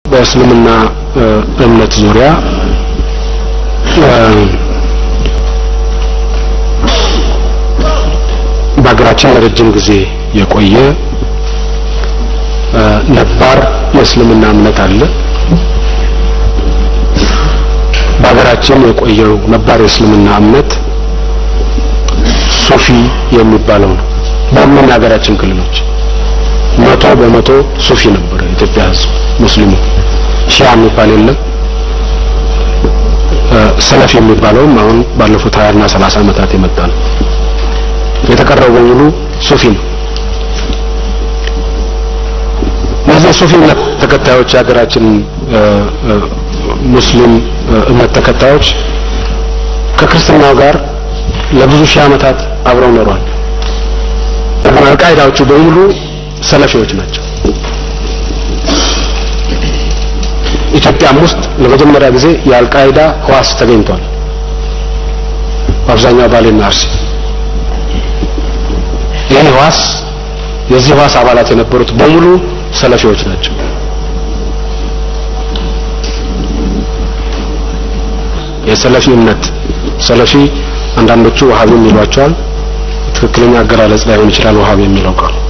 በእስልምና እምነት ዙሪያ በሀገራችን ለረጅም ጊዜ የቆየ ነባር የእስልምና እምነት አለ። በሀገራችን የቆየው ነባር የእስልምና እምነት ሱፊ የሚባለው ነው። በምን የሀገራችን ክልሎች መቶ በመቶ ሱፊ ነበረ የኢትዮጵያ ሕዝብ ሙስሊሙ። ሺያ የሚባል የለም። ሰለፍ የሚባለውም አሁን ባለፉት ሀያና ሰላሳ ዓመታት የመጣ ነው። የተቀረው በሙሉ ሱፊ ነው። እነዚህ ሱፊ እምነት ተከታዮች የሀገራችን ሙስሊም እምነት ተከታዮች ከክርስትናው ጋር ለብዙ ሺህ ዓመታት አብረው ኖሯል። አልቃይዳዎቹ በሙሉ ሰለፊዎች ናቸው። ኢትዮጵያም ውስጥ ለመጀመሪያ ጊዜ የአልቃይዳ ህዋስ ተገኝቷል። በአብዛኛው ባሌና አርሲ ይህ ህዋስ የዚህ ህዋስ አባላት የነበሩት በሙሉ ሰለፊዎች ናቸው። የሰለፊ እምነት ሰለፊ አንዳንዶቹ ወሃቢ ይሏቸዋል። ትክክለኛ አገላለጽ ላይሆን ይችላል ወሃቢ የሚለው ቃል